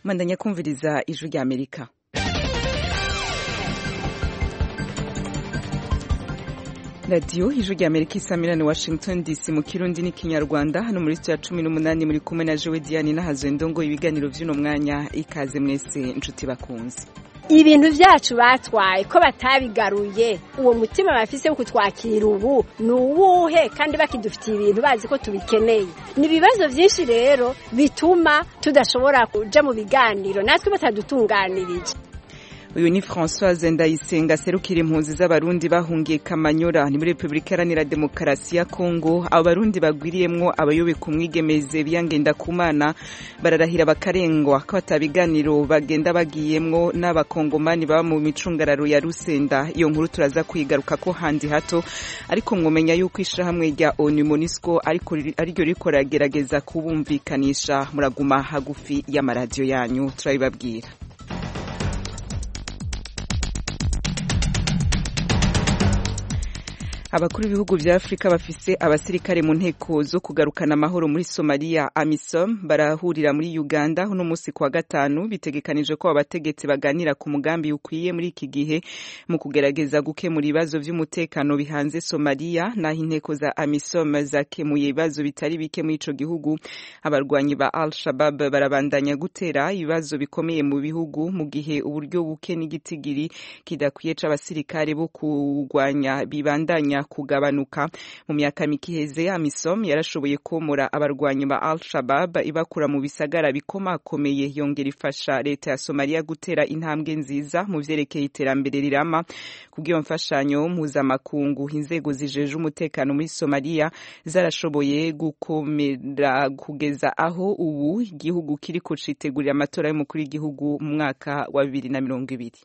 mandanya kumviriza ijwi rya amerika radiyo ijwi rya amerika isamirane washington dc mu kirundi n'ikinyarwanda hano muri sitiya cumi n'umunani muri kumwe na jewe diane n'ahazwe ndongo ibiganiro vy'uno mwanya ikaze mwese inshuti bakunze ibintu vyacu batwaye ko batabigaruye uwo mutima bafise wo kutwakira ubu ni uwuhe kandi bakidufitiye ibintu bazi ko tubikeneye ni ibibazo vyinshi rero bituma tudashobora kuja mu biganiro natwe batadutunganirije uyu ni Françoise Ndayisenga aserukira impunzi z'abarundi bahungiye Kamanyora ni muri Republika Iharanira Demokarasi ya Kongo abo barundi bagwiriyemwo abayobeka umwigemeze biyangenda kumana bararahira bakarengwa ko batabiganiro bagenda bagiyemwo n'abakongomani baba mu micungararo ya Rusenda iyo nkuru turaza kwigaruka ko handi hato ariko mwomenya yuko ishirahamwe rya ONU MONUSCO ariko ariryo riko ragerageza kubumvikanisha muraguma hagufi y'amaradiyo yanyu turabibabwira abakuru b'ibihugu vya Afrika bafise abasirikare mu nteko zo kugarukana amahoro muri Somalia AMISOM barahurira muri Uganda uno musi kwa gatanu bitegekanije ko abategetsi baganira ku mugambi ukwiye muri iki gihe mu kugerageza gukemura ibibazo vy'umutekano bihanze Somalia naho inteko za AMISOM zakemuye ibibazo bitari bike muri ico gihugu abarwanyi ba Al-Shabaab barabandanya gutera ibibazo bikomeye mu bihugu mu gihe uburyo buke n'igitigiri kidakwiye c'abasirikare bo kurwanya bibandanya kugabanuka mu myaka mike iheze amisom yarashoboye komora abarwanyi ba al shabab ibakura mu bisagara bikomakomeye yongera ifasha leta ya somaliya gutera intambwe nziza mu vyerekeye iterambere rirama kubw'iyo mfashanyo mpuzamakungu inzego zijeje umutekano muri somaliya zarashoboye gukomera kugeza aho ubu igihugu kiriko citegurira amatora y'umukuru w'igihugu mu mwaka wa bibiri na mirongo ibiri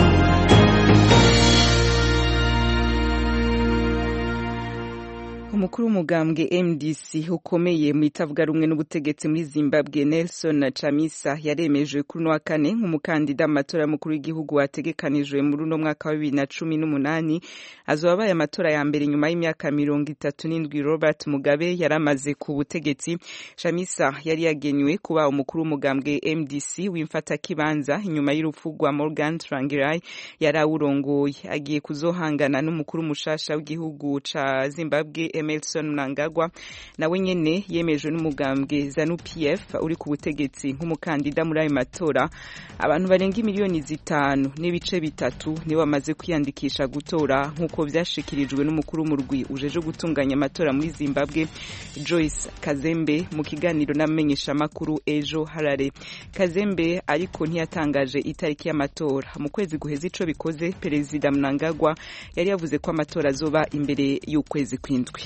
umukuru w'umugambwe MDC ukomeye mu itavuga rumwe n'ubutegetsi muri Zimbabwe Nelson Chamisa yaremeje kuri no wa kane nk'umukandida mu matora y'umukuru w'igihugu wategekanijwe muri uno mwaka wa bibiri na cumi n'umunani azoba abaye amatora ya mbere nyuma y'imyaka mirongo itatu n'indwi Robert Mugabe yari amaze ku butegetsi Chamisa yari yagenywe kuba umukuru w'umugambwe MDC w'imfatakibanza inyuma y'urupfu rwa Morgan Tsvangirai yari awurongoye agiye kuzohangana n'umukuru mushasha w'igihugu ca Zimbabwe Emerson Mnangagwa nawe nyene yemejwe n'umugambwe ZANU PF uri ku butegetsi nk'umukandida muri ayo matora abantu barenga miliyoni zitanu n'ibice bitatu nibo bamaze kwiyandikisha gutora nk'uko vyashikirijwe n'umukuru w'umurwi ujeje gutunganya amatora muri Zimbabwe Joyce Kazembe mu kiganiro n'amenyesha makuru ejo harare Kazembe ariko ntiyatangaje itariki y'amatora mu kwezi guheza ico bikoze perezida Mnangagwa yari yavuze ko amatora azoba imbere y'ukwezi kw'indwi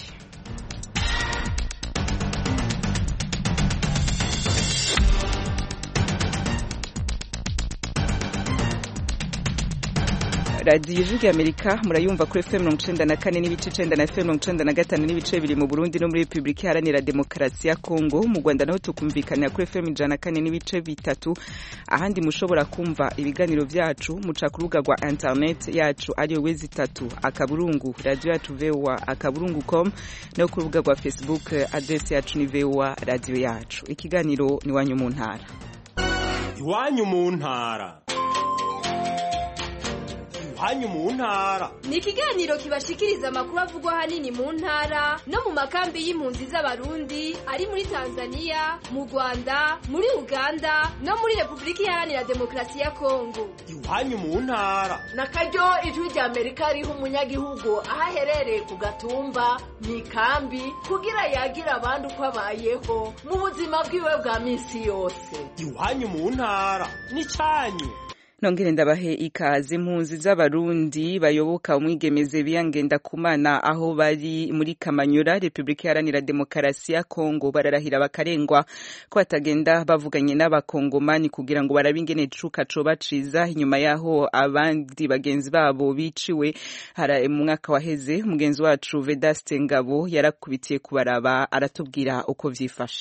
radiyo ijwi amerika murayumva kuri fm mirongo icenda na kane n'ibice icenda na fm mirongo icenda na gatanu n'ibice bibiri mu burundi no muri repubulika iharanira demokarasi ya kongo mu rwanda naho tukumvikanira kuri fm ijana na kane n'ibice bitatu ahandi mushobora kumva ibiganiro vyacu muca ku rubuga rwa internet yacu ariyo wezi itatu akaburungu radiyo yacu voa akaburungu com no ku rubuga rwa facebook adresi yacu ni voa radiyo yacu ikiganiro ni wanyu mu ntara iwanyu mu ntara hanyu mu ntara ni ikiganiro kibashikiriza amakuru avugwa hanini mu ntara no mu makambi y'impunzi z'abarundi ari muri tanzania mu rwanda muri uganda no muri repubulika iharanira demokarasi ya kongo iwanyu mu ntara na karyo ijwi rya amerika riha umunyagihugu aho aherereye ku gatumba mu ikambi kugira yagira abandi uko abayeho mu buzima bwiwe bwa minsi yose iwanyu mu ntara ni cyanyu nongere ndabahe ikaze impunzi z'abarundi bayoboka umwigemeze biyangenda kumana aho bari muri Kamanyura Republika Iharanira Demokarasi ya Kongo bararahira bakarengwa ko batagenda bavuganye n'abakongomani kugira ngo barabe ingene cuka co baciza inyuma yaho abandi bagenzi babo biciwe hara mu mwaka waheze umugenzi wacu Vedaste Ngabo yarakubitiye kubaraba aratubwira uko vyifashe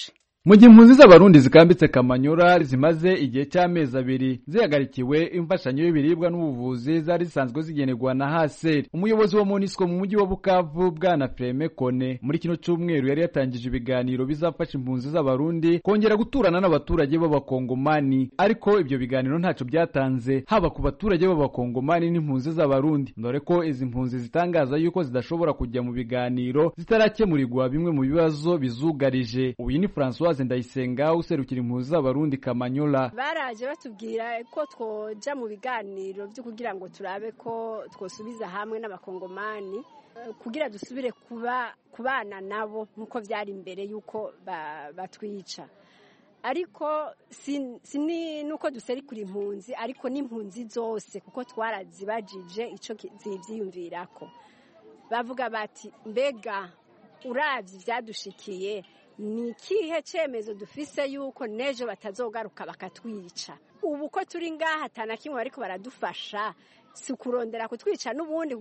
mu gihe impunzi z'abarundi zikambitse kamanyura zimaze igihe cy'amezi abiri zihagarikiwe imfashanyo y'ibiribwa n'ubuvuzi zari zisanzwe zigenerwa na haseri umuyobozi wa monisco mu mujyi wa bukavu bwana freme kone muri kino cyumweru yari yatangije ibiganiro bizafasha impunzi z'abarundi kongera guturana n'abaturage b'abakongomani ariko ibyo biganiro ntacyo byatanze haba ku baturage b'abakongomani n'impunzi z'abarundi dore ko izi mpunzi zitangaza yuko zidashobora kujya mu biganiro zitarakemurirwa bimwe mu bibazo bizugarije uyu ni francois ndayisenga userukira impunzi z'abarundi kamanyola baraje batubwira ko twoja mu biganiro byo kugira ngo turabe ko twosubiza hamwe n'abakongomani kugira dusubire kuba kubana nabo nk'uko byari mbere y'uko batwica ariko si nuko duserikura impunzi ariko n'impunzi zose kuko twarazibajije icyo zibyiyumvirako bavuga bati mbega urabye ibyadushikiye ni ikihe cyemezo dufise yuko n'ejo batazogaruka bakatwica ubu ko turi ngaha atana kimwe ariko baradufasha si ukurondera kutwica n'ubundi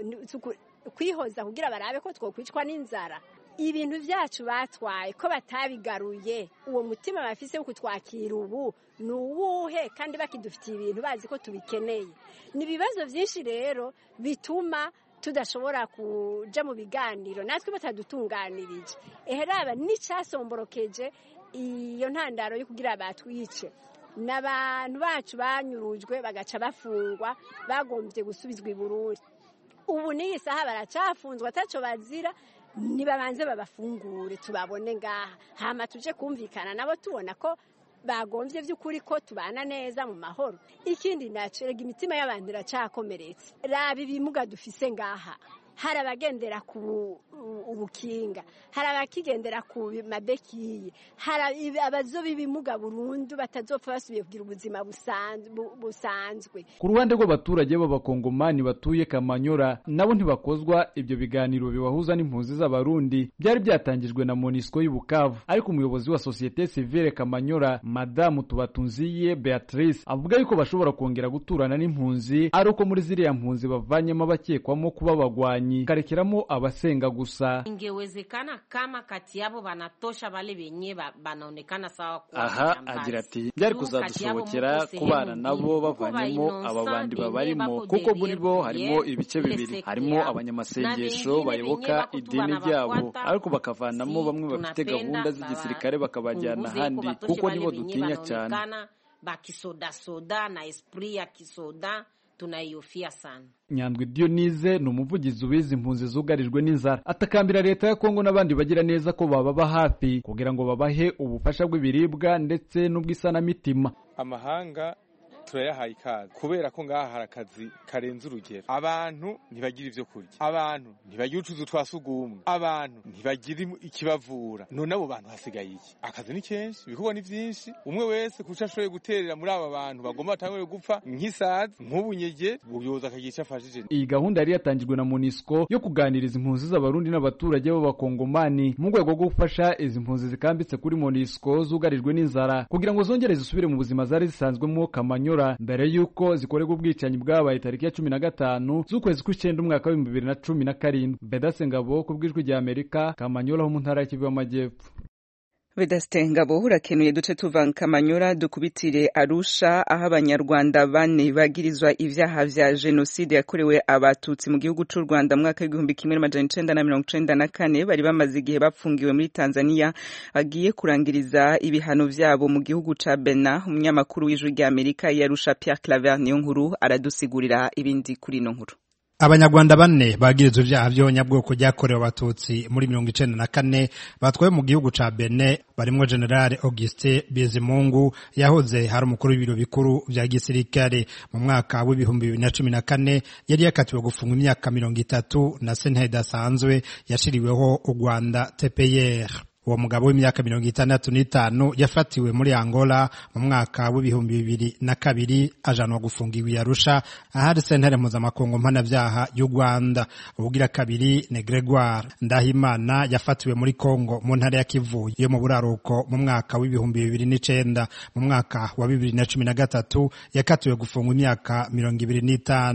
kwihoza kugira barabe ko twokwicwa n'inzara ibintu byacu batwaye ko batabigaruye uwo mutima bafise wo kutwakira ubu ni uwuhe kandi bakidufitiye ibintu bazi ko tubikeneye ni ibibazo byinshi rero bituma tudashobora kuja mu biganiro natwe batadutunganirije eheraba n'icasomborokeje iyo ntandaro yo kugira batwice n'abantu bacu banyurujwe bagaca bafungwa bagombye gusubizwa i Burundi ubu n'iyi saha baracafunzwe ataco bazira nibabanze babafungure tubabone ngaha hama tuje kumvikana nabo tubona ko bagombye by'ukuri ko tubana neza mu mahoro ikindi naco rega imitima y'abantu iracakomeretse raba ibimuga dufise ngaha hari abagendera ku ubukinga hari abakigendera ku mabekiye hari abazoba ibimuga burundu batazopfa basubiye kugira ubuzima busanzwe ku ruhande rw'abaturage b'abakongomani batuye kamanyora nabo ntibakozwa ibyo biganiro bibahuza n'impunzi z'abarundi byari byatangijwe na monisco y'ubukavu ariko umuyobozi wa sosiyete sivile kamanyora madamu tubatunziye beatrice avuga yuko bashobora kongera guturana n'impunzi ari uko muri ziriya mpunzi bavanyemo abakekwamo kuba abagwanyi karekeramo abasenga gusa ingewezekana kama kati yabo banatosha bale benye banaonekana sawa kuwa aha agira ati byari kuzadushobokera kubana nabo bavanyemo aba bandi babarimo kuko muri bo harimo ibice bibiri harimo abanyamasengesho bayoboka idini ryabo ariko bakavanamo bamwe bafite gahunda z'igisirikare bakabajyana ahandi kuko nibo dutinya cyane bakisodasoda na esprit ya kisoda tunayihofia sana nyandwi Dionise ni umuvugizi w'izi mpunzi zugarijwe n'inzara atakambira leta ya kongo n'abandi bagira neza ko bababa hafi kugira ngo babahe ubufasha bw'ibiribwa ndetse n'ubw'isanamitima amahanga turayahaye ikaze kubera ko ngaha hari akazi karenze urugero abantu ntibagira ibyo kurya abantu ntibagira utuzu twa sugumwe abantu ntibagira ikibavura none abo bantu hasigaye iki akazi ni kenshi ibikorwa ni byinshi umwe wese kuco ashoboye guterera muri aba bantu bagomba batangure gupfa nk'isazi nk'ubunyege ubuyobozi akagira icyo afashije iyi gahunda yari yatangijwe na monisco yo kuganiriza impunzi z'abarundi n'abaturage b'abakongomani mu rwego rwo gufasha izi mpunzi zikambitse kuri monisco zugarijwe n'inzara kugira ngo zongere zisubire mu buzima zari zisanzwemo kamanyo mbere y'uko zikorerwa ubwicanyi bwabaye tariki ya cumi na gatanu z'ukwezi kw'icyenda umwaka w'ibihumbi bibiri na cumi na karindwi bedase ngabo ku bw'ijwi rya amerika kamanyola ho mu ntara y'ikivu y'amajyepfo Vedaste Ngabo urakenuye duce tuva Kamanyura dukubitire Arusha aho abanyarwanda bane bagirizwa ivyaha vya jenoside yakorewe abatutsi mu gihugu c'u Rwanda mu mwaka w'igihumbi kimwe n'amajana icenda na mirongo icenda na kane bari bamaze igihe bapfungiwe muri Tanzania bagiye kurangiriza ibihano vyabo mu gihugu ca Benin umunyamakuru w'ijwi rya Amerika yarusha Pierre Claver niyo nkuru aradusigurira ibindi kuri ino nkuru abanyarwanda bane bagirizwa ivyaha vy'abanyabwoko ryakorewe abatutsi muri mirongo icenda na kane batwaye mu gihugu ca bene barimwo generale auguste bizimungu yahoze hari umukuru w'ibiro bikuru vya gisirikare mu mwaka w'ibihumbi bibiri na cumi na kane yari yakatiwe gufungwa imyaka mirongo itatu na sentare idasanzwe yashiriweho u rwanda tpr uwo mugabo w'imyaka mirongo itandatu n'itanu yafatiwe muri angola mu mwaka w'ibihumbi bibiri na kabiri ajanwa gufungiwa i arusha ahari sentare mpuzamakungu mpanavyaha y'u rwanda ubugira kabiri ni gregoire ndahimana yafatiwe muri congo mu ntara ya kivu yo mu buraruko mu mwaka w'ibihumbi bibiri n'icenda mu mwaka wa bibiri na cumi na gatatu yakatiwe gufungwa imyaka mirongo ibiri n'itanu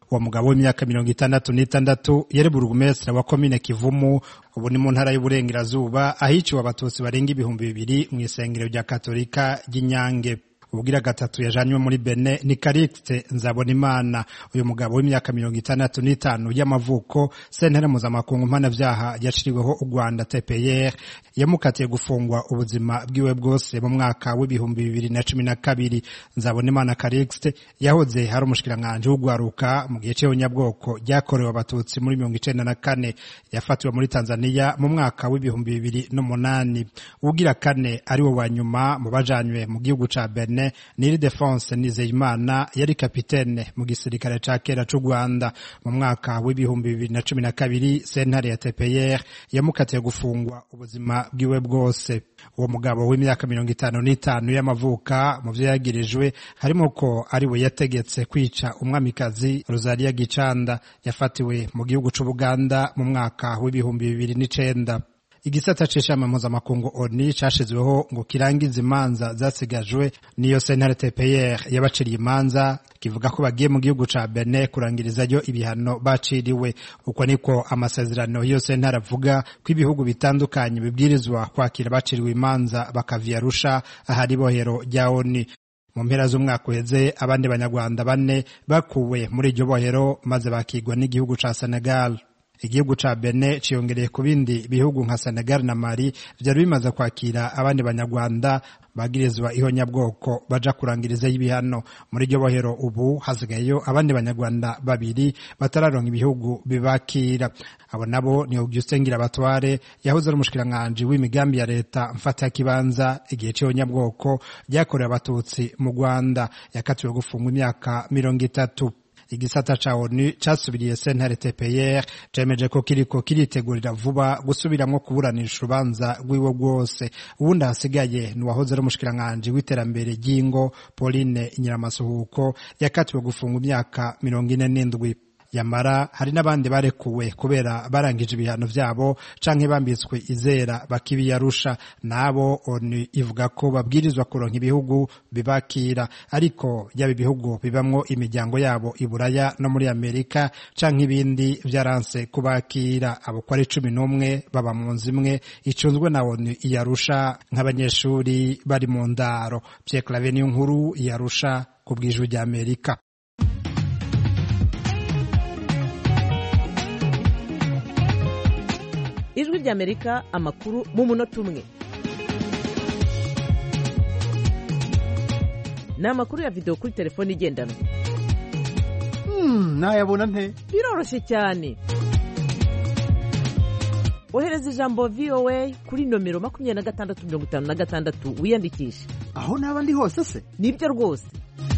uwo mugabo w'imyaka mirongo itandatu n'itandatu yari burugumesitiri wa komine kivumu ubu ni mu ntara y'uburengerazuba ahiciwe abatutsi barenga ibihumbi bibiri mu isengero rya katolika ry'inyange ubwira gatatu yajanywe muri Bene ni Karikste Nzabonimana uyu mugabo w'imyaka mirongo itandatu n'itanu y'amavuko sentare mpuzamakungu mpanavyaha yaciriweho u Rwanda TPR yamukatiye gufungwa ubuzima bwiwe bwose mu mwaka w'ibihumbi bibiri na cumi na kabiri Nzabonimana Karikste yahoze hari umushikiranganji w'ugwaruka mu gihe c'ihonyabwoko ryakorewe abatutsi muri mirongo icenda na kane yafatiwe muri Tanzania mu mwaka w'ibihumbi bibiri n'umunani uwugira kane ari we wa nyuma mu bajanywe mu gihugu ca Benin Niri Defense Nizeyimana yari kapitene mu gisirikare ca kera c'u Rwanda mu mwaka w'ibihumbi bibiri na cumi na kabiri sentare ya TPR yamukatiye gufungwa ubuzima bwiwe bwose uwo mugabo w'imyaka mirongo itanu n'itanu y'amavuka mu vyo yagirijwe harimo ko ari we yategetse kwica umwamikazi Rosalia Gicanda yafatiwe mu gihugu c'Ubuganda mu mwaka w'ibihumbi bibiri n'icenda igisata c'ishamba mpuzamakungu ONU cashizweho ngo kirangize imanza zasigajwe niyo sentare TPR yabaciriye imanza kivuga ko bagiye mu gihugu ca Benin kurangirizayo ibihano baciriwe uko niko amasezerano y'iyo sentare avuga ko ibihugu bitandukanye bibwirizwa kwakira baciriwe imanza bakavia Arusha ahari bohero rya ONU mu mpera z'umwaka uheze abandi banyarwanda bane bakuwe muri iryo bohero maze bakigwa n'igihugu ca Senegal igihugu ca Benin ciyongereye ku bindi bihugu nka Senegal na Mali vyari bimaze kwakira abandi banyarwanda bagirizwa ihonyabwoko baja kurangiriza y'ibihano muri iryo bohero ubu hasigayeyo abandi banyarwanda babiri batararonka ibihugu bibakira abo nabo ni Augustin Ngirabatware yahoze ari umushikiranganji w'imigambi ya leta mfata kibanza igihe c'ihonyabwoko ryakorewe abatutsi mu Rwanda yakatiwe gufungwa imyaka mirongo itatu igisata ca ONU casubiriye sentare TPR cemeje ko kiriko kiritegurira vuba gusubiramwo kuburanisha urubanza rwiwe rwose uwundi hasigaye ni uwahoze ari umushikiranganji w'iterambere ry'ingo Pauline Nyiramasuhuko yakatiwe gufungwa imyaka mirongo ine n'indwi yamara hari n'abandi barekuwe kubera barangije ibihano vyabo canke bambitswe izera bakibiyarusha nabo onu ivuga ko babwirizwa kuronka ibihugu bibakira ariko yaba ibihugu bibamwo imiryango yabo iburaya no muri amerika canke ibindi vyaranse kubakira abo ko ari cumi n'umwe baba mu nzu imwe icunzwe na onu iyarusha nk'abanyeshuri bari mu ndaro Pierre Claver niyo nkuru iyarusha ku bw'ijwi rya amerika ijwi ry'amerika amakuru mu munota umwe ni amakuru ya videwo kuri telefone igendanwa nayabona nte biroroshye cyane ohereza ijambo voa kuri nomero makumyabiri na gatandatu mirongo itanu na gatandatu wiyandikishe aho naba ndi hose se nibyo rwose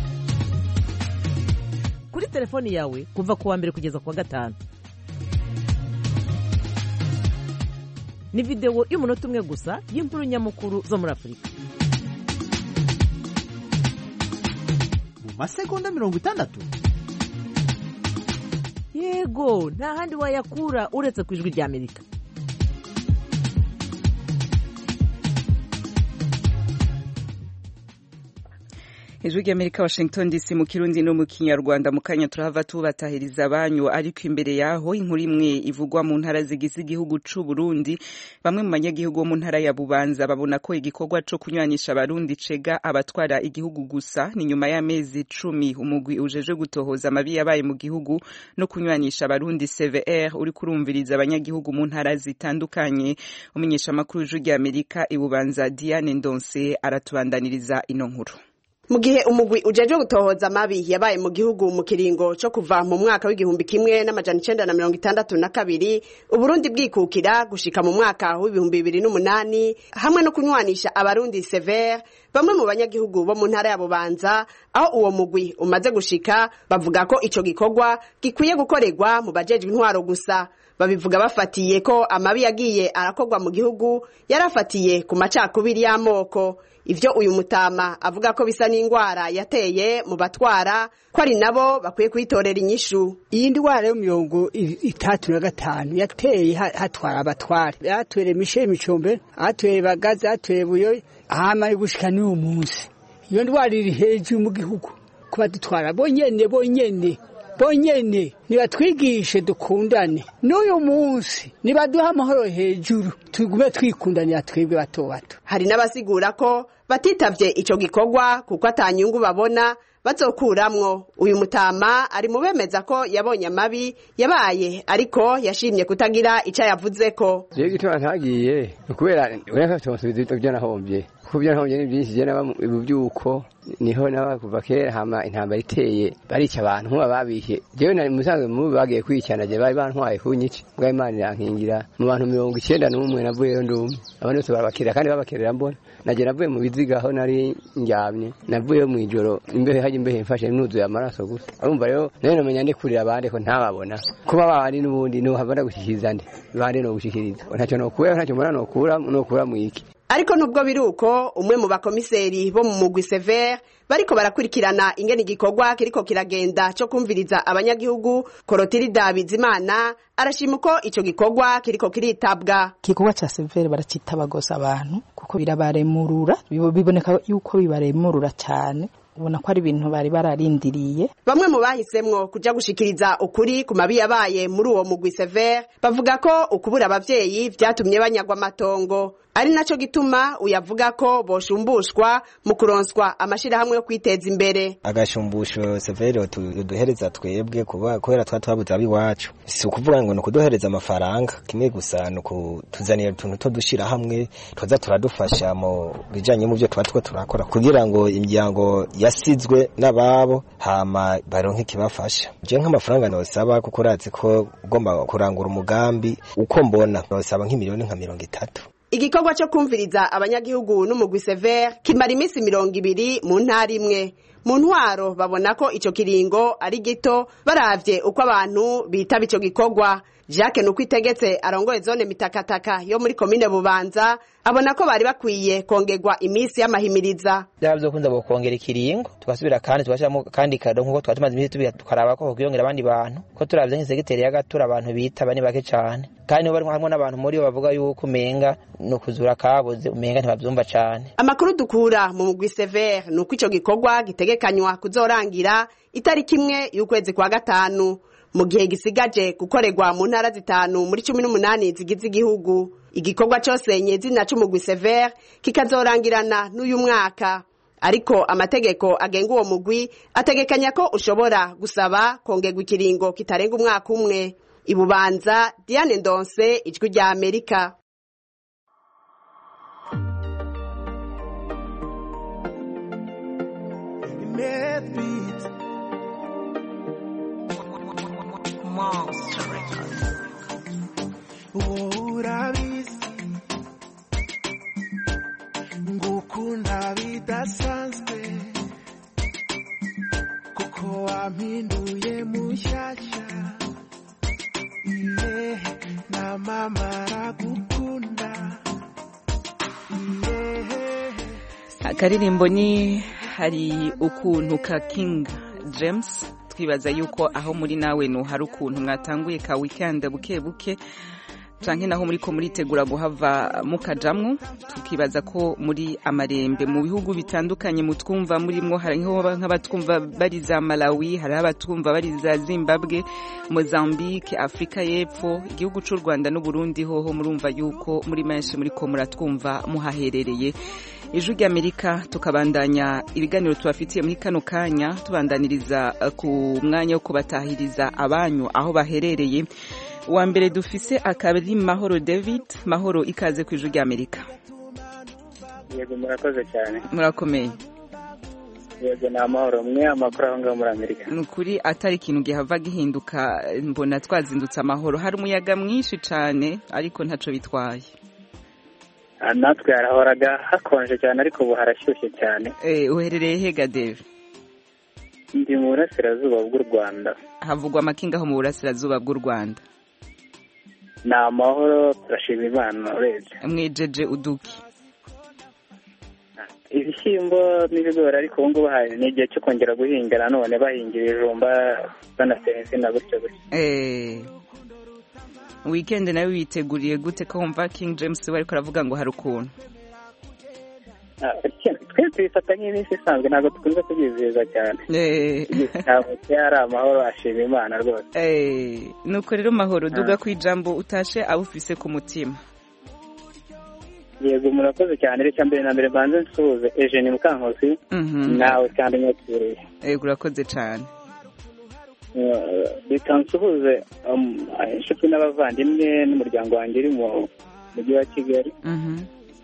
kuri telefoni yawe kuva ku wa mbere kugeza ku wa gatanu ni videwo y'umunota umwe gusa y'inkuru nyamukuru zo muri afurika mu masegonda mirongo itandatu yego nta handi wayakura uretse ku ijwi ry'amerika ijwi ry'amerika washington dc mu kirundi no mu kinyarwanda mu kanya turahava tubatahiriza abanyu ariko imbere yaho inkuru imwe ivugwa mu ntara zigize igihugu c'u Burundi bamwe mu banyagihugu bo mu ntara ya Bubanza babona ko igikorwa co kunywanisha abarundi cega abatwara igihugu gusa ni nyuma y'amezi cumi umugwi ujeje gutohoza amabi yabaye mu gihugu no kunywanisha abarundi CVR uri kurumviriza abanyagihugu mu ntara zitandukanye umenyesha amakuru y'ijwi ry'amerika ibubanza Diane Ndonse aratubandaniriza ino nkuru mu gihe umugwi ujejwe gutohoza amabi yabaye mu gihugu mu kiringo co kuva mu mwaka w'igihumbi kimwe n'amajana icenda na mirongo itandatu na kabiri uburundi bwikukira gushika mu mwaka w'ibihumbi bibiri n'umunani hamwe no kunywanisha abarundi severe bamwe mu banyagihugu bo mu ntara ya bubanza aho uwo mugwi umaze gushika bavuga ko ico gikorwa gikwiye gukorerwa mu bajejwe intwaro gusa babivuga bafatiye ko amabi yagiye arakorwa mu gihugu yarafatiye ku macakubiri y'amoko ivyo uyu mutama avuga ko bisa n'indwara yateye mu batwara ko ari nabo bakwiye kuyitorera inyishu iyi ndwara yo mirongo itatu na gatanu yateye hatwara abatware yatwere mishe micombe atwere bagazi atwere buyoyi hama gushika n'uyu munsi iyo ndwara iri hejuru mu gihugu kuba dutwara bonyene bonyene bonyene nibatwigishe dukundane n'uyu munsi nibaduha amahoro hejuru tugume twikundanira twebwe bato bato hari n'abasigura ko batitavye ico gikorwa kuko atanyungu babona bazokuramwo uyu mutama ari mu bemeza ko yabonye amabi yabaye ariko yashimye kutagira ico yavuzeko rero igituma ntagiye ni ukubera ureka tumusubiza ibyo nahombye kuko ibyo nahombye ni byinshi je naba mu byuko niho naba kuva kera hama intambara iteye barica abantu nkuba babishe jewe nari musanzwe mubi bagiye kwicana je bari bantwaye kunyica mbwa imana irankingira mu bantu mirongo icenda n'umwe navuyeyo ndumwe abandi bose barabakirira kandi babakerera mbona naje navuye mu biziga aho nari ndyamye navuyeyo mw'ijoro imbehe hajya imbehe mfashe nuzuye amaraso gusa urumva rero nayo nomenya ndikurira abandi ko ntababona kuba babandi n'ubundi nohabona gushikiriza nde bandi no gushikiriza ntacyo nokura ntacyo mbona nokura nokura mwiki ariko nubwo biri uko umwe mu bakomiseri bo mu mugwi severe bariko barakurikirana ingene igikorwa kiriko kiragenda co kumviriza abanyagihugu korotirida bizimana arashima uko ico gikorwa kiriko kiritabwa igikorwa ca severe baracitaba gose abantu kuko birabaremurura biboneka yuko bibaremurura cane ubona ko ari ibintu bari bararindiriye bamwe mu bahisemwo kuja gushikiriza ukuri ku mabi yabaye muri uwo mugwi severe bavuga ko ukubura abavyeyi vyatumye banyagwa amatongo ari naco gituma uyavuga ko boshumbushwa mu kuronswa amashirahamwe yo kwiteza imbere agashumbusho severe duhereza twebwe kuba kubera twa twabuze abiwacu si ukuvuga ngo ni ukuduhereza amafaranga kimwe gusa ni ukutuzanira utuntu two dushira hamwe tuza turadufasha mu bijanye mu byo tuba two turakora kugira ngo imiryango yasizwe n'ababo hama baronke ikibafasha je nk'amafaranga nosaba kuko urazi ko ugomba kurangura umugambi uko mbona nosaba nk'imiliyoni nka mirongo itatu igikorwa cyo kumviriza abanyagihugu n'umugwi severe kimara iminsi mirongo ibiri mu ntara imwe mu ntwaro babona ko ico kiringo ari gito baravye uko abantu bitaba ico gikorwa jacques nuko itegetse arongoye zone mitakataka yo muri komine bubanza abona ko bari bakwiye kongerwa iminsi y'amahimiriza byaba byokunze bokongera ikiringo tugasubira kandi tugashyiramo kandi kado nk'uko twari tumaze iminsi tubiga tukaraba ko hokwiyongera abandi bantu ko turavye nk'isegiteri y'agatura abantu bitaba ni bake cane kandi nibo barimo harimo n'abantu muri bo bavuga yuko umenga ni ukuzura kabuze umenga ntibavyumva cane amakuru dukura mu mugwi severe ni uko ico gikorwa gitegekanywa kuzorangira itariki imwe y'ukwezi kwa gatanu mu gihe gisigaje gukorerwa mu ntara zitanu muri cumi n'umunani zigize igihugu igikorwa cyose nyezina c'umugwi severe kikazorangirana n'uyu mwaka ariko amategeko agenga uwo mugwi ategekanya ko ushobora gusaba kongerwa ikiringo kitarenga umwaka umwe ibubanza diane ndonse ijwi rya amerika urabizi ngukunda bidasanzwe kuko wampinduye mushyashya iye na mama aragukunda iye akaririmbo ni hari ukuntu ka king james twibaza yuko aho muri nawe no hari ukuntu mwatanguye ka weekend buke buke canke naho muriko muritegura guhava mukajamwo tukibaza ko muri amarembe mu bihugu bitandukanye mutwumva murimwo hariho nk'abatwumva bari za Malawi hari abatwumva bari za Zimbabwe Mozambique Afrika y'Epfo igihugu c'u Rwanda n'u Burundi hoho murumva yuko muri menshi muriko muratwumva muhaherereye ijwi ry'amerika tukabandanya ibiganiro tubafitiye muri kano kanya tubandaniriza ku mwanya wo kubatahiriza abanyu aho baherereye uwa mbere dufise akaba ari mahoro david mahoro ikaze ku ijwi ry'amerika yego murakoze cyane murakomeye yego ni amahoro mwe amakuru aho ngaho muri amerika ni ukuri atari ikintu gihava gihinduka mbona twazindutse amahoro hari umuyaga mwinshi cyane ariko ntaco bitwaye natwe harahoraga hakonje cyane ariko ubu harashyushye cyane uherereye hega deve ndi mu burasirazuba bw'u rwanda havugwa amakinga aho mu burasirazuba bw'u rwanda ni amahoro turashima imana urebye mwejeje uduki ibishyimbo n'ibigori ariko ubu ngubu ni igihe cyo kongera guhinga nanone bahingira ibijumba banatera insina gutyo gutyo wikendi nawe witeguriye gute ko wumva king james we ariko aravuga ngo hari ukuntu Ah, twe tubifata nk'iminsi isanzwe ntabwo dukunze kubyizihiza cyane ntabwo ari amahoro ashima imana rwose Eh, nuko rero mahoro duga ku ijambo utashe awufise ku mutima yego murakoze cyane reka mbere na mbere mbanze nsuhuze Eugene Mukankusi Mhm. nawe kandi nyakiriye yego urakoze cyane Eh, reka nsuhuze um, inshuti n'abavandimwe n'umuryango wanjye uri mu mujyi wa kigali Mhm.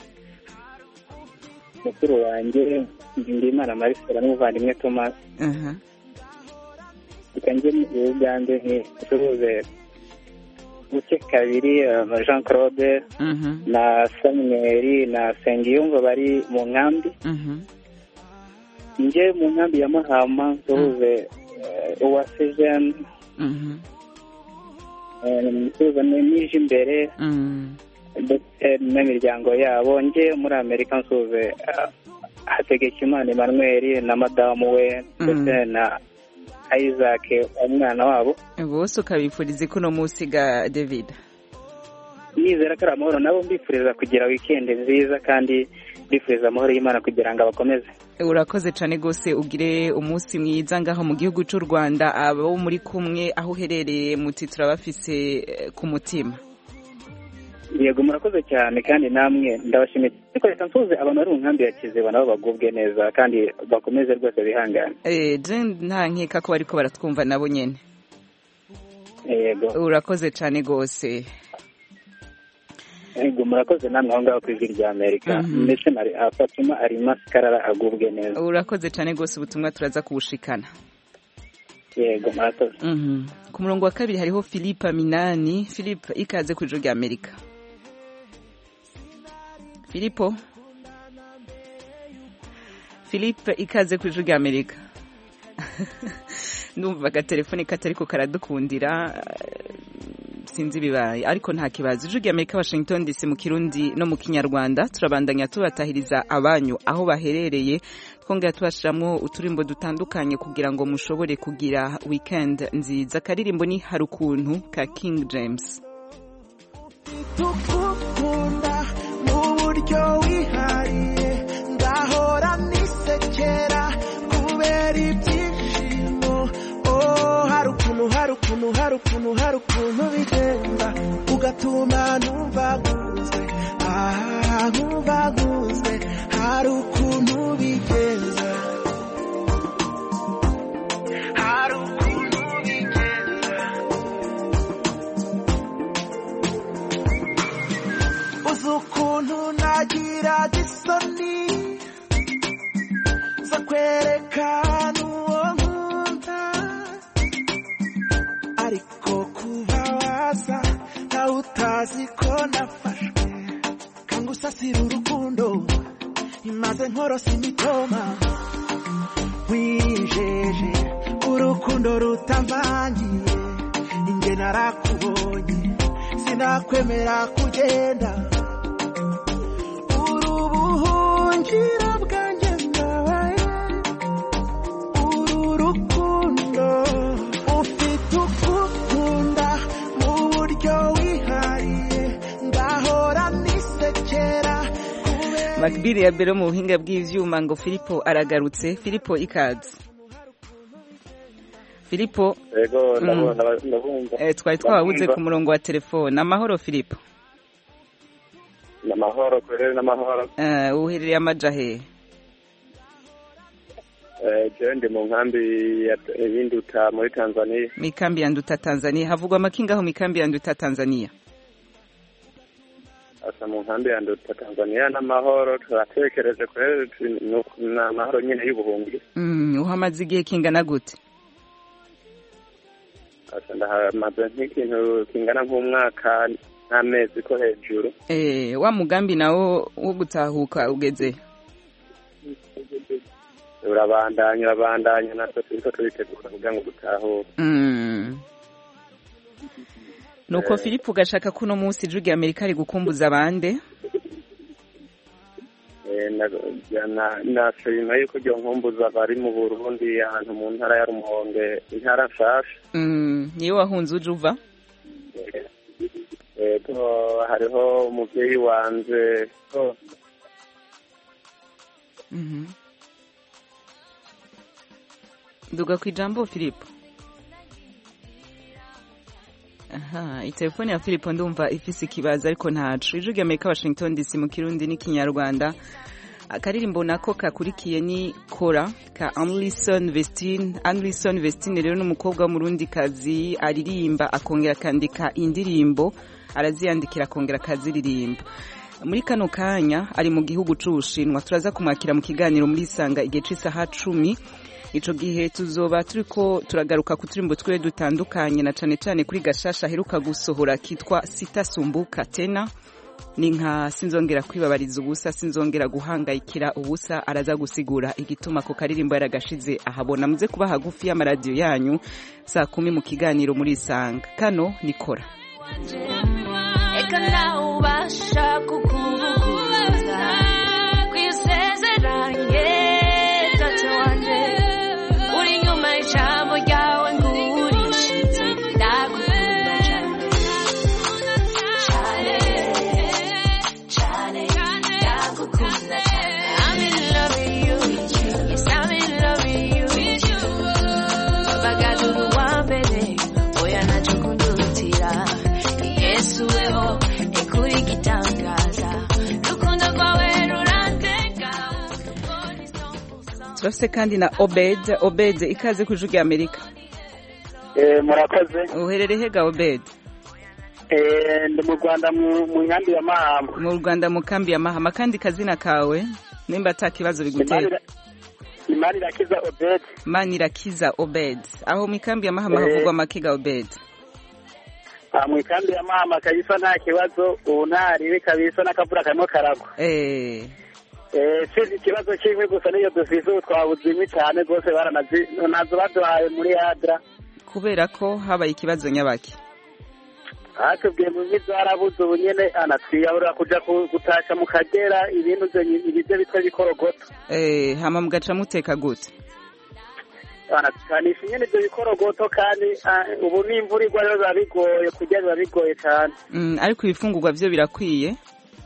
mukuru wanjye Ndimana Marisela n'umuvandimwe Thomas Mhm. reka njye mu Uganda nsuhuze buke kabiri eh, Jean Claude Mhm. na Samuel na Sengiyumva bari mu nkambi Mhm. njye mu nkambi ya Mahama nsuhuze eh, Uwase Jeanne Mhm. eh, nsuhuze n'ije imbere Mhm. ndetse n'imiryango yabo njye muri amerika nsuhuze eh, hategekimana emmanuel na madamu we ndetse na isaac umwana wabo bose ukabifuriza ko uno munsi ga david nizera ko ari amahoro nabo mbifuriza kugira wikendi nziza kandi mbifuriza amahoro y'imana kugira ngo abakomeze urakoze cyane rwose ugire umunsi mwiza ngaho mu gihugu cy'u rwanda abo muri kumwe aho uherereye muti turabafise eh, ku mutima yego murakoze cyane kandi namwe ndabashimiye ariko reka nsuhuze abantu bari mu nkambi ya kiziba nabo bagubwe neza kandi bakomeze rwose bihangane Eh, je nta nkeka ko bariko baratwumva nabo nyene yego urakoze cyane rwose yego murakoze namwe aho ngaho ku ijwi rya amerika Mhm. ndetse na ah, fatima arima sikarara agubwe neza urakoze cyane rwose ubutumwa turaza kubushikana yego murakoze Mhm. ku murongo wa kabiri hariho philippe minani philippe ikaze ku ijoro rya amerika filipo philippe ikaze ku ijoro rya amerika ndumva agatelefone katariko karadukundira eh, sinzi ibibaye ariko nta kibazo ijoro rya amerika washington dc mu kirundi no mu kinyarwanda turabandanya tubatahiriza abanyu aho baherereye twongera tubashiramwo uturimbo dutandukanye kugira ngo mushobore kugira weekend nziza akaririmbo ni hari ukuntu ka king james tukukunda mu buryo wihariye ngahora nisekera kubera ibyishimo oh hari ukuntu hari ukuntu hari ukuntu hari ukuntu bigenda ugatuma numva nkunzwe ah nkumva nkunzwe hari ukuntu bigenza hari ukuntu bigenza uzi ukuntu nagira isoni zo kwerekana uwo nkunda ariko kuba waza nawe utazi ko nafashwe kanga usasira urukundo imaze nkorosa imitoma wijeje urukundo rutamvangiye inge narakubonye sinakwemera kugenda uri ubuhungiro bwanjye nabaye uru rukundo ufite ukukunda mu buryo wihariye ngahora nisekera makbiri ya mbere mu buhinga bw'ivyuma ngo filipo aragarutse filipo ikaze filipo yego Mm. ndabona ndabumva eh, twari twabuze Ndabumva. ku murongo wa telefone amahoro filipo ni amahoro kurere n'amahoro Eh, uherereye amaja hehe Eh, jewe ndi mu nkambi ya- y'induta muri tanzania mikambi ya nduta tanzania havugwa amakingaho mikambi ya nduta tanzania asa mu nkambi ya nduta tanzania n'amahoro turatekereje kurere tu- ni uku- ni amahoro nyine y'ubuhungi mm, uhamaze igihe kingana gute asa ndahamaze nk'ikintu kingana nk'umwaka n'amezi ko hejuru eh, wa mugambi nawo wo gutahuka ugeze urabandanya urabandanya natwe turiko turitegura kugira ngo dutahure mm. nuko Eh. filipo ugashaka ko uno munsi ijwi rya amerika ari gukumbuza abande Eh, na- na- nashima yuko ryo nkumbuza bari mu burundi ahantu mu ntara ya rumonge intara nshasha mm, niyo wahunze uje uva yego hariho umuvyeyi wanje ko Mhm. duga ku ijambo filipo aha itelefone ya filipo ndumva ifise ikibazo ariko ntacu ijwi ry'amerika washington dc mu kirundi n'ikinyarwanda akaririmbo nako kakurikiye ni kora ka anlison vestine anlison vestine rero n'umukobwa w'umurundikazi aririmba akongera akandika indirimbo araziyandikira akongera akaziririmba muri kano kanya ari mu gihugu c'ubushinwa turaza kumwakira mu kiganiro muri isanga igihe c'isaha cumi ico gihe tuzoba turiko turagaruka ku turimbo twiwe dutandukanye na cane cane kuri gashasha aheruka gusohora kitwa sitasumbuka tena ni nka sinzongera kwibabariza ubusa sinzongera guhangayikira ubusa araza gusigura igituma ko karirimbo yaragashize ahabona muze kuba hagufi y'amaradiyo yanyu saa kumi mu kiganiro muri isanga kano nikora Eka nawe ubasha kukubuza kwisezeranye tate wanje uri nyuma y'ijambo ryawe ngurishitse ndagukunda cyane cyane cyane ndagukunda cyane I'm in love with you yes I'm in love with you bagaduru wa mbere oya naco kundutira yesu weho ekuri gitangaza rukundo rwawe rurantega turafise kandi na obed obed ikaze ku ijwi ry'amerika murakoze uherereye hega obed Eh, ndi mu rwanda mu mu nkambi ya mahama mu rwanda mu kambi ya mahama kandi kazina kawe nimba ata kibazo bigutera imari irakiza obed manirakiza obed aho mu ikambi ya mahama Eh. havugwa amakiga obed Ah, mu ikambi ya mahama kabisa nta kibazo ubu ntaribi kabisa n'akavura karimo karagwa eh Eh, sizi ikibazo kimwe gusa niyo dufise ubu twabuze inkwi cyane rwose baranazi nazo baduhaye muri adra kubera ko habaye ikibazo nyabaki hatubwiye mu nkwi zarabuze ubu nyene anatwiyahurira kuja ku- gutasha mu kagera ibintu vyo nyi- ibivyo bitwa bikorogoto eh hama mugaca muteka gute anatukanisha nyene ivyo bikorogoto kandi ah, ubu n'imvura igwa rero biba bigoye kurya biba bigoye cane Mm, ariko ibifungurwa vyo birakwiye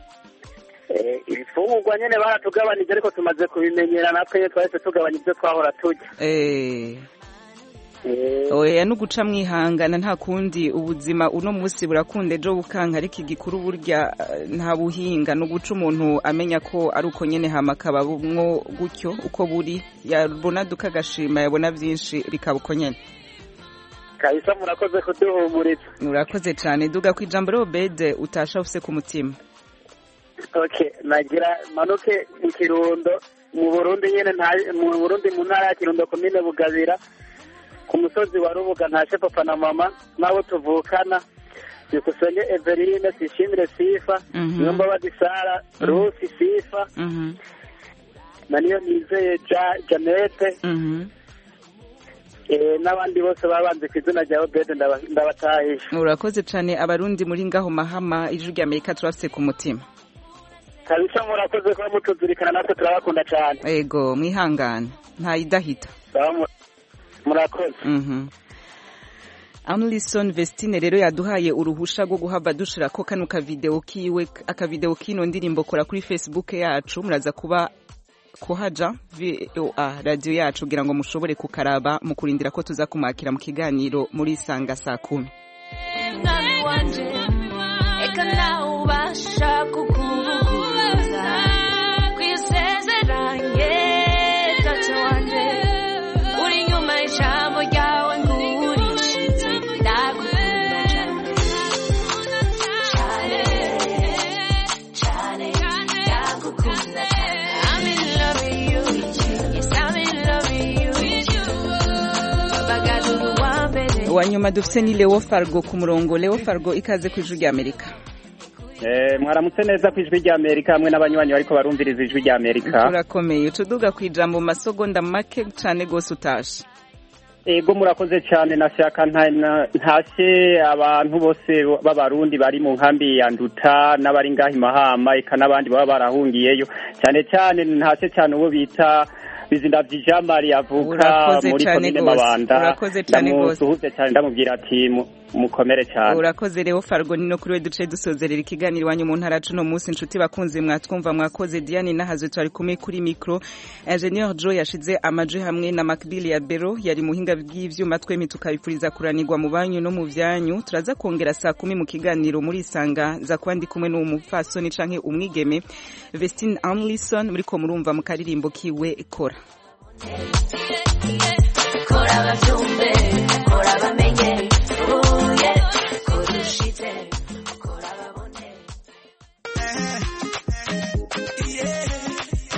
Eh, ibifungurwa nyene baratugabanije ariko tumaze kubimenyera natwe nyene twahise tugabanya ivyo twahora turya eh Eh, oya no guca mwihangana nta kundi ubuzima uno munsi burakunda ejo bukanka ariko igikuru burya eh, nta buhinga no guca umuntu amenya ko ari uko nyene hama akaba bumwo gutyo uko buri yabona duka agashima yabona vyinshi bikaba uko nyene kabisa murakoze kuduhumuriza urakoze cane duga ku ijambo rero bede utasha ufise ku mutima okay nagira manuke mu kirundo mu burundi nyene nta- mu burundi mu ntara ya kirundo komine bugabira ku musozi wa rubuga ntashe papa na mama n'abo tuvukana byukusenge everine sishimire sifa Mhm. niyo mbabazi sara rusi sifa Mhm. na niyo nizeye ja janete Mhm. eh, n'abandi bose babanze ku izina rya obede ndaba- ndabatahisha urakoze cane abarundi muri ngaho mahama ijwi rya amerika turafise ku mutima kabisa murakoze kuba mutuzirikana natwe turabakunda cyane ego mwihangane ntayidahita Sawa mu- murakoze Mhm. Amlison Vestine rero yaduhaye uruhusha rwo guhava dushirako kano kavideo kiwe akavideo kino ndirimbo kora kuri Facebook yacu muraza kuba kuhaja VOA radio yacu kugira ngo mushobore kukaraba mu kurindira ko tuza kumakira mu kiganiro muri sanga saa kumi mwami wanje eka nawe ubasha kukubuza kwisezeranye tate wanje uri nyuma y'ijambo ryawe ngurishitse ndagukunda cyane cyane cyane ndagukunda cyane I'm in love with you yes I'm in love with you bagaduru wa mbere wa nyuma dufise ni Leo Fargo ku murongo Leo Fargo ikaze ku ijwi rya Amerika Eh, mwaramutse neza ku ijwi rya amerika hamwe n'abanywanyi bariko barumviriza ijwi rya amerika turakomeye utuduga ku ijambo mu masogonda make cane gose utashe ego murakoze cyane nashaka nta- na- ntashe abantu bose b'abarundi bari mu nkambi ya nduta n'abari ngaho i mahama eka n'abandi baba barahungiyeyo cyane cyane ntashe cyane uwo bita bizindavyi jean marie avuka Urakoze muri cane komine gose. mabanda Urakoze cane gose. ndamusuhuze cyane ndamubwira ati mu- mukomere cyane urakoze rero fargo ni no kuri we duce dusozerera ikiganiro iwanyu mu ntara cuno munsi inshuti bakunze mwatwumva mwakoze diane nahazwe twari kumwe kuri mikro ingenieur joe yashize amaji hamwe na macbill ya bero yari muhinga bw'ivyuma twemi tukabipfuriza kuranirwa mu banyu no mu vyanyu turaza kongera saa kumi mu kiganiro muri isanga za kuba ndi kumwe n'umupfasoni canke umwigeme vestine amlison muriko murumva mu karirimbo kiwe kora kora bavyumva